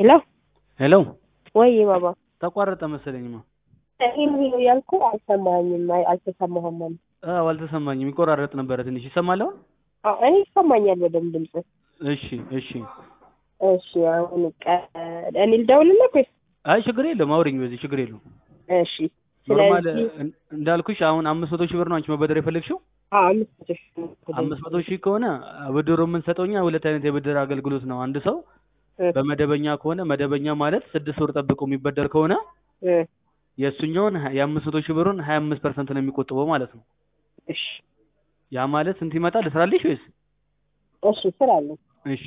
ሄሎ ሄሎ ወይ ባባ ተቋረጠ መሰለኝማ። ይሄን ይሄ ያልኩ አልሰማኝም፣ አይ አልተሰማህም ማለት አዎ አልተሰማኝም፣ ይቆራረጥ ነበረ ትንሽ። ይሰማል አሁን? አዎ እኔ ይሰማኛል በደምብ ድምጽ። እሺ እሺ። እሺ አሁን ቀ እኔ ልደውልልህ ወይስ? አይ ችግር የለውም አውሪኝ፣ በዚህ ችግር የለውም። እሺ ኖርማል ስለዚህ እን- እንዳልኩሽ አሁን አምስት መቶ ሺህ ብር ነው አንቺ መበደር የፈለግሽው። አዎ አምስት መቶ ሺህ ነው። አምስት መቶ ሺህ ከሆነ ብድሩ የምንሰጠው እኛ ሁለት አይነት የብድር አገልግሎት ነው። አንድ ሰው እ በመደበኛ ከሆነ መደበኛ ማለት ስድስት ወር ጠብቆ የሚበደር ከሆነ እ የእሱኛውን ሀ- የአምስት መቶ ሺህ ብሩን ሀያ አምስት ፐርሰንት ነው የሚቆጥበው ማለት ነው። እሺ ያ ማለት ስንት ይመጣል? ልስራልሽ ወይስ? እሺ ስራ አለኝ። እሺ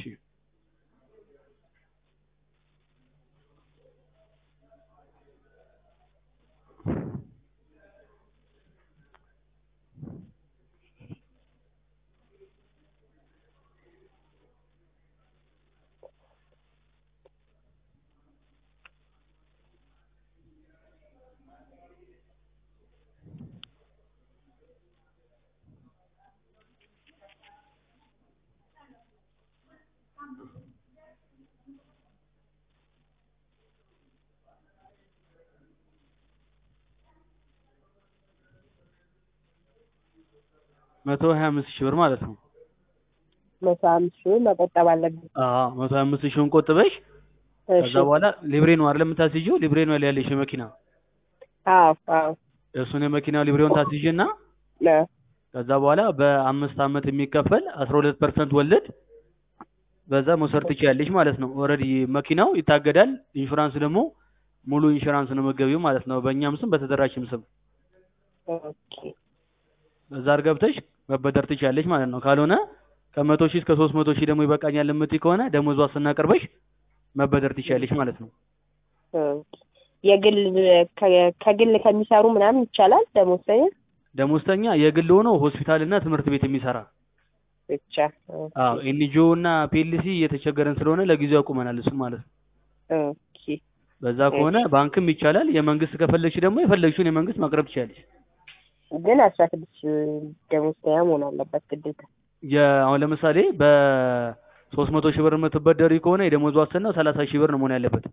መቶ ሀያ አምስት ሺህ ብር ማለት ነው። መቶ አምስት ሺህ መቆጠብ አለብኝ። አዎ መቶ ሀያ አምስት ሺውን ቆጥበሽ እሺ ከዛ በኋላ ሊብሬ ነው አይደል የምታስይዥው? ሊብሬ ነው ላይ ያለሽ የመኪና አዎ አዎ እሱን የመኪና ሊብሬውን ታስይዥና ነ ከዛ በኋላ በአምስት አመት የሚከፈል አስራ ሁለት ፐርሰንት ወለድ በዛ መውሰድ ትችያለሽ ማለት ነው። ኦልሬዲ መኪናው ይታገዳል። ኢንሹራንስ ደግሞ ሙሉ ኢንሹራንስ ነው መገቢው ማለት ነው። በእኛም ስም በተደራሽም ስም ኦኬ በዛ ገብተሽ መበደር ትችያለሽ ማለት ነው። ካልሆነ ከመቶ ሺህ እስከ ሶስት መቶ ሺህ ደግሞ ይበቃኛል የምትይ ከሆነ ደሞዝ ዋስትና አቅርበሽ መበደር ትችያለሽ ማለት ነው። ኦኬ የግል ከ- ከግል ከሚሰሩ ምናምን ይቻላል ደሞዝተኛ ደሞዝተኛ የግል ሆኖ ሆስፒታል እና ትምህርት ቤት የሚሰራ ብቻ ኦኬ አዎ ኤንጂኦ እና ፒኤልሲ እየተቸገረን ስለሆነ ለጊዜው ያቁመናል እሱን ማለት ነው። ኦኬ በዛ ከሆነ ባንክም ይቻላል። የመንግስት ከፈለግሽ ደግሞ የፈለግሽውን የመንግስት ማቅረብ ትችላለሽ። ግን አስራ ስድስት ደሞዝተኛ መሆን አለበት ግዴታ። አሁን ለምሳሌ በሶስት መቶ ሺህ ብር የምትበደሪ ከሆነ የደሞዝ ዋስትናው ሰላሳ ሺህ ብር ነው መሆን ያለበት።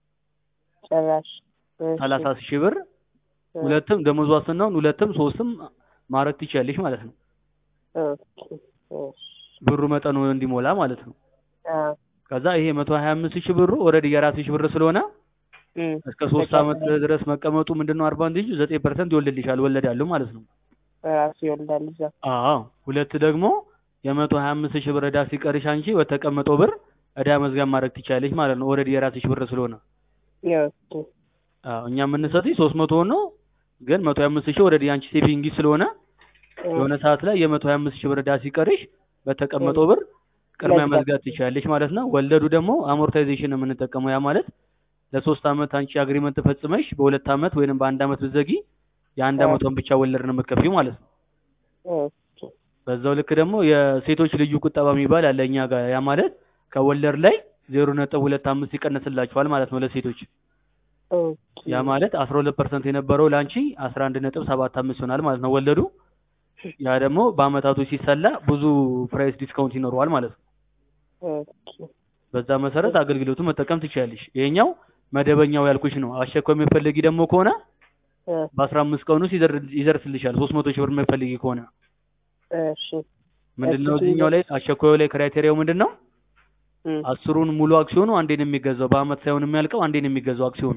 ጭራሽ እሺ፣ ሰላሳ ሺህ ብር ሁለትም ደሞዝ ዋስትናውን ሁለትም ሶስትም ማድረግ ትችላለሽ ማለት ነው። ኦኬ እሺ፣ ብሩ መጠኑ እንዲሞላ ማለት ነው። አዎ ከዛ ይሄ መቶ ሀያ አምስት ሺህ ብሩ ኦልሬዲ የራስሽ ብር ስለሆነ እም፣ እስከ ሶስት አመት ድረስ መቀመጡ ምንድነው አድቫንቴጁ ዘጠኝ ፐርሰንት ይወልድልሻል ወለድ ያለው ማለት ነው። ራሱ ይወልዳል እዛ። አዎ ሁለት ደግሞ የመቶ ሀያ አምስት ሺህ ብር ዕዳ ሲቀርሽ አንቺ በተቀመጠው ብር ዕዳ መዝጋብ ማድረግ ትችላለሽ ማለት ነው። ኦልሬዲ የራስሽ ብር ስለሆነ ኦኬ አዎ እኛ የምንሰጥሽ ሶስት መቶ ነው፣ ግን መቶ ሀያ አምስት ሺህ ኦልሬዲ አንቺ ሴቪንግ ስለሆነ የሆነ ሰዓት ላይ የመቶ ሀያ አምስት ሺህ ብር ዕዳ ሲቀርሽ በተቀመጠው ብር ቅድሚያ መዝጋት መዝጋት ትችላለሽ ማለት ነው። ወለዱ ደግሞ አሞርታይዜሽን ነው የምንጠቀመው። ያ ማለት ለሶስት አመት አንቺ አግሪመንት ፈጽመሽ በሁለት አመት ወይንም በአንድ አመት ብትዘጊ የአንድ አዎ። አመቷን ብቻ ወለድ ነው የምትከፊው ማለት ነው። ኦኬ በዛው ልክ ደግሞ የሴቶች ልዩ ቁጠባ የሚባል አለ እኛ ጋር። ያ ማለት ከወለድ ላይ ዜሮ ነጥብ ሁለት አምስት ይቀነስላችኋል ማለት ነው ለሴቶች። ኦኬ ያ ማለት አስራ ሁለት ፐርሰንት የነበረው ለአንቺ አስራ አንድ ነጥብ ሰባት አምስት ይሆናል ማለት ነው ወለዱ። ያ ደግሞ በአመታቱ ሲሰላ ብዙ ፕራይስ ዲስካውንት ይኖረዋል ማለት ነው። ኦኬ በዛ መሰረት አገልግሎቱን መጠቀም ትችላለሽ። ይሄኛው መደበኛው ያልኩሽ ነው። አስቸኳይ የሚፈልጊ ደግሞ ከሆነ እ፣ በአስራ አምስት ቀን ውስጥ ይደር- ይደርስልሻል። ሶስት መቶ ሺህ ብር የሚፈልጊ ከሆነ እሺ ምንድነው እሺ፣ እዚህኛው ላይ አስቸኳዩ ላይ ክራይቴሪያው ምንድን ነው? እም፣ አስሩን ሙሉ አክሲዮኑ አንዴ ነው የሚገዛው። በአመት ሳይሆን የሚያልቀው አንዴ ነው የሚገዛው አክሲዮኑ።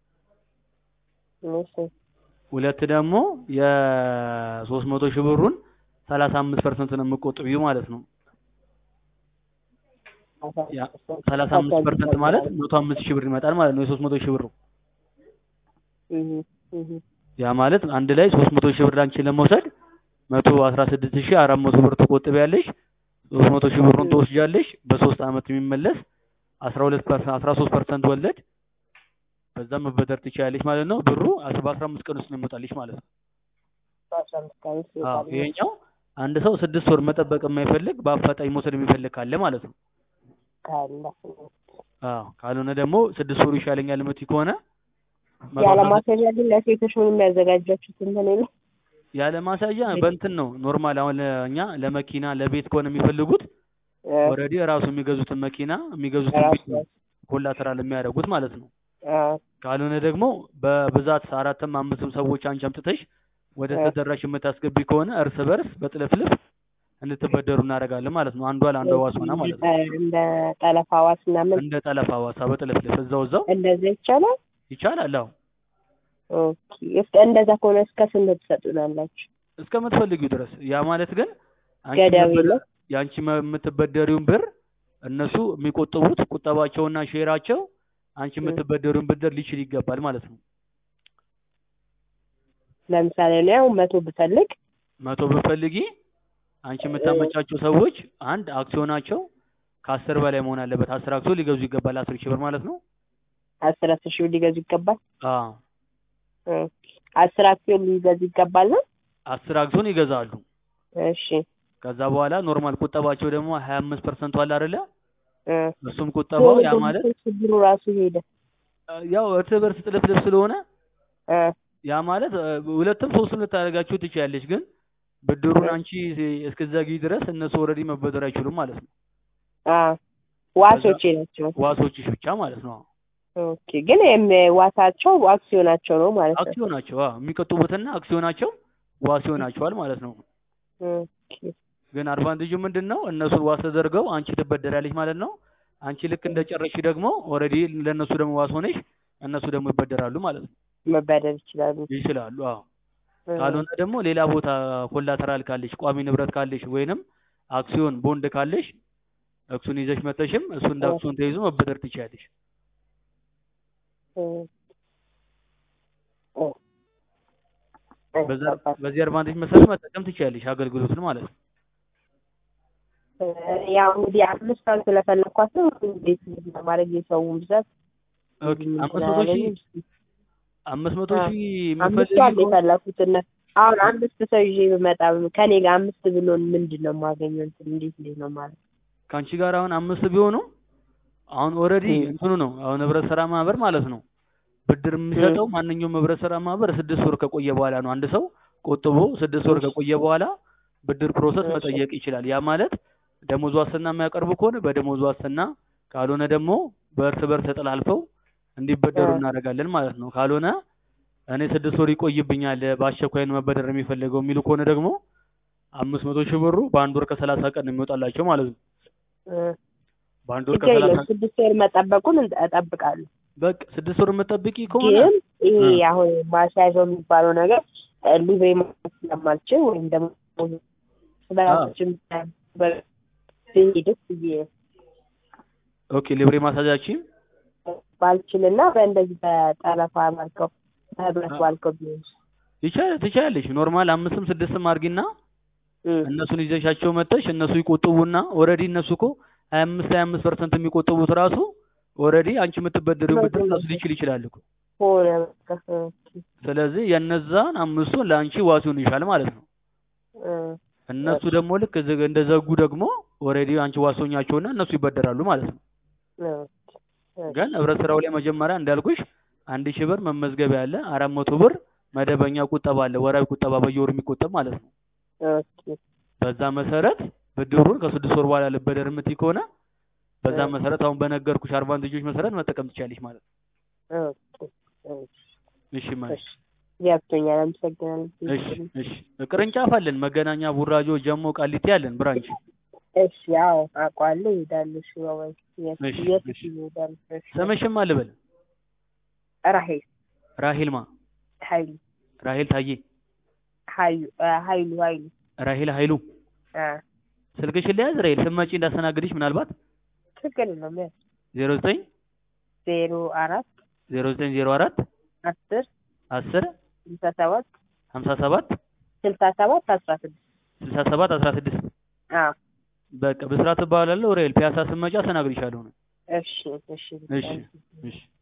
እሺ ሁለት ደግሞ የሶስት መቶ ሺህ ብሩን ሰላሳ አምስት ፐርሰንት ነው የምቆጥቢው ማለት ነው። ያ ሰላሳ አምስት ፐርሰንት ማለት መቶ አምስት ሺህ ብር ይመጣል ማለት ነው የሶስት መቶ ሺህ ብሩ። እም፣ እም፣ ያ ማለት አንድ ላይ ሶስት መቶ ሺህ ብር አንቺ ለመውሰድ መቶ አስራ ስድስት ሺህ አራት መቶ ብር ትቆጥቢያለሽ። ሶስት መቶ ሺህ ብሩን ትወስጃለሽ። በሶስት አመት የሚመለስ አስራ ሁለት ፐርሰንት አስራ ሶስት ፐርሰንት ወለድ በዛ መበደር ትችላለሽ ማለት ነው። ብሩ አስ- በአስራ አምስት ቀን ውስጥ ነው የሚመጣልሽ ማለት ነው። በአስራ አምስት ቀን ውስጥ አዎ ይወጣል። ይሄኛው አንድ ሰው ስድስት ወር መጠበቅ የማይፈልግ በአፋጣኝ መውሰድ የሚፈልግ ካለ ማለት ነው። ካለ አዎ ካልሆነ ደግሞ ስድስት ወሩ ይሻለኛል የምትይ ከሆነ መቶ ያለ አስራ ማስያዣ ግን ለሴቶች ምን የሚያዘጋጃችሁት እንትን የለም? ያለ ማሳያ በእንትን ነው ኖርማል። አሁን እኛ ለመኪና ለቤት ከሆነ የሚፈልጉት ኦልሬዲ ራሱ የሚገዙትን መኪና የሚገዙትን ራሱ ቤት ነው ኮላተራል የሚያደርጉት ማለት ነው። አዎ ካልሆነ ደግሞ በብዛት አራትም አምስትም ሰዎች አንቺ አምጥተሽ ወደ እ። ተደራሽ የምታስገቢ ከሆነ እርስ በርስ በጥልፍልፍ እንድትበደሩ እናደርጋለን ማለት ነው። አንዷ ለአንዷ ዋስ ሆና ማለት ነው። እንደ ጠለፋ ዋስ ምናምን እንደ ጠለፋ ዋሳ በጥልፍልፍ እዛው እዛው እንደዚያ ይቻላል። ይቻላል። አዎ ኦኬ እስከ እንደዛ ከሆነ እስከ ስንት ትሰጡናላችሁ? እስከምትፈልጊው ድረስ። ያ ማለት ግን አንቺ ገደብ የምትበደ- የለም? የአንቺ መ- የምትበደሪውን ብር እነሱ የሚቆጥቡት ቁጠባቸውና ሼራቸው አንቺ እ። የምትበደሪውን ብድር ሊችል ይገባል ማለት ነው። ለምሳሌ እኔ አሁን መቶ ብፈልግ መቶ ብትፈልጊ አንቺ የምታመቻቸው ሰዎች አንድ አክሲዮናቸው ከአስር በላይ መሆን አለበት። አስር አክሲዮን ሊገዙ ይገባል። አስር ሺህ ብር ማለት ነው። አስር አስር ሺህ ብር ሊገዙ ይገባል። አዎ ኦኬ አስር አክሲዮን ሊገዙ ይገባል ነው? አስር አክሲዮን ይገዛሉ። እሺ ከዛ በኋላ ኖርማል ቁጠባቸው ደግሞ ሀያ አምስት ፐርሰንቱ አለ አይደለ? እ። እሱም ቁጠባው ያ ማለት ችግሩ ራሱ ሄደ። ያው እርስ በርስ ጥልፍልፍ ስለሆነ እ። ያ ማለት እ፣ ሁለትም ሶስትም ልታደርጋችሁ ትችያለሽ። ግን ብድሩን እ። አንቺ እስከዛጊ ድረስ እነሱ ኦልሬዲ መበደር አይችሉም ማለት ነው። አዎ ዋሶቼ ናቸው። ዋሶችሽ ብቻ ማለት ነው። ኦኬ ግን የም- ዋሳቸው አክሲዮናቸው ነው ማለት ነው። አክሲዮናቸው አዎ፣ የሚቀጡበትና አክሲዮናቸው ዋስ ይሆናቸዋል ማለት ነው። ኦኬ ግን አድቫንቴጁ ምንድን ነው? እነሱን ዋስ ተደርገው አንቺ ትበደራለች ማለት ነው። አንቺ ልክ እንደጨረሽ ደግሞ ኦልሬዲ ለእነሱ ደግሞ ዋስ ሆነሽ እነሱ ደግሞ ይበደራሉ ማለት ነው። መበደር ይችላሉ። ይችላሉ። አዎ። እ። ካልሆነ ደግሞ ሌላ ቦታ ኮላተራል ካለሽ ቋሚ ንብረት ካለሽ ወይንም አክሲዮን ቦንድ ካለሽ እሱን ይዘሽ መተሽም እሱ እንደ እ። አክሲዮን ተይዞ መበደር ትችያለሽ። እ። እ። በዛ ገባኝ። በዚህ አድቫንቴጅ መሰረት መጠቀም ትችያለሽ አገልግሎቱን ማለት ነው። እ፣ ያው እንግዲህ አምስት ሰው ስለፈለኳት ነው። እንዴት ለማድረግ የሰውን ብዛት ኦኬ አምስት መቶ ሺህ አምስት መቶ አ፣ ሺህ አምስት የምትፈልጊ ሰው አለ ከሆነ የፈለኩት እና አሁን አምስት ሰው ይዤ ብመጣ ከኔ ጋር አምስት ብሎን ምንድን ነው የማገኘው? እንትን እንዴት እንዴት ነው ማለት ከአንቺ ጋር አሁን አምስት ቢሆኑ አሁን ኦልሬዲ እ። እንትኑ ነው አሁን ህብረት ስራ ማህበር ማለት ነው ብድር የሚሰጠው ማንኛውም ህብረት ስራ ማህበር ስድስት ወር ከቆየ በኋላ ነው። አንድ ሰው ቆጥቦ ስድስት ወር ከቆየ በኋላ ብድር ፕሮሰስ እሺ። መጠየቅ ይችላል። ያ ማለት ደሞዝ ዋስትና የሚያቀርቡ ከሆነ በደሞዝ ዋስትና፣ ካልሆነ ደግሞ በእርስ በርስ ተጠላልፈው እንዲበደሩ እ። እናደርጋለን ማለት ነው። ካልሆነ እኔ ስድስት ወር ይቆይብኛል በአስቸኳይ ነው መበደር የሚፈልገው የሚሉ ከሆነ ደግሞ አምስት መቶ ሺህ ብሩ በአንድ ወር ከሰላሳ ቀን ነው የሚወጣላቸው ማለት ነው። እ። በአንድ ወር ችግር ከሰላሳ የለውም። ስድስት ወር መጠበቁን እንጠ- እጠብቃለሁ። በቃ ስድስት ወር የምጠብቂ ከሆነ ግን ይሄ እ። አሁን ማስያዣው የሚባለው ነገር እ፣ ሊብሬ ማለት ስለማልችል ወይም ደግሞ በራሳችን ብሄድስ ብዬ ኦኬ ሊብሬ ማሳጃችን ባልችልና በእንደዚህ በጠለፋ ባልከው በህብረት አ- ባልከው ቢሆን ይቻላል ትችላለሽ። ኖርማል አምስትም ስድስትም አድርጊና እ፣ እነሱን ይዘሻቸው መጥተሽ እነሱ ይቆጥቡና ኦልሬዲ እነሱ እኮ ሀያ አምስት ሀያ አምስት ፐርሰንት የሚቆጥቡት ራሱ ኦልሬዲ አንቺ የምትበደሪው ብድር እነሱ ሊችል ይችላል እኮ። ሆነ በቃ እ፣ ስለዚህ የነዛን አምስቱን ለአንቺ ዋስ ይሆንሻል ማለት ነው። እ፣ እነሱ ደግሞ ልክ እዚህ እንደዘጉ ደግሞ ኦልሬዲ አንቺ ዋሶኛቸውና እነሱ ይበደራሉ ማለት ነው። እ፣ እ፣ ግን ህብረት ስራው ላይ መጀመሪያ እንዳልኩሽ አንድ ሺህ ብር መመዝገቢያ አለ፣ አራት መቶ ብር መደበኛ ቁጠባ አለ፣ ወራዊ ቁጠባ በየወሩ የሚቆጠብ ማለት ነው። ኦኬ፣ በዛ መሰረት ብድሩን ከስድስት ወር በኋላ ልበደር የምትይ ከሆነ በዛ እ። መሰረት አሁን በነገርኩሽ አድቫንቴጆች መሰረት መጠቀም ትችያለሽ ማለት ነው። ኦኬ፣ እ፣ እሺ ማለት እሺ፣ ገብቶኛል። አመሰግናለሁ። እሺ እሺ ቅርንጫፍ አለን መገናኛ፣ ቡራጆ፣ ጀሞ፣ ቃሊቲ አለን ብራንች። እሺ፣ አዎ አውቀዋለሁ። እሄዳለሁ። እሺ፣ ባባይ የት እሺ፣ የት እሺ። ይሄዳል? እሺ፣ ስምሽም አልበል ራሄል ራሄልማ ኃይሉ ራሄል ታዬ ኃይሉ እ፣ ኃይሉ ኃይሉ ራሄል ኃይሉ አ ስልክሽን ለያዝ ራሄል ስመጪ እንዳስተናግድሽ ምናልባት ችግር የለውም። ያው ዜሮ ዘጠኝ ዜሮ አራት ዜሮ ዘጠኝ ዜሮ አራት አስር አስር ስልሳ ሰባት ሀምሳ ሰባት ስልሳ ሰባት አስራ ስድስት ስልሳ ሰባት አስራ ስድስት አዎ በቃ ብስራት እባላለሁ። ራሄል ፒያሳ ስመጪ አስተናግድሻለሁ። እሺ እሺ እሺ እሺ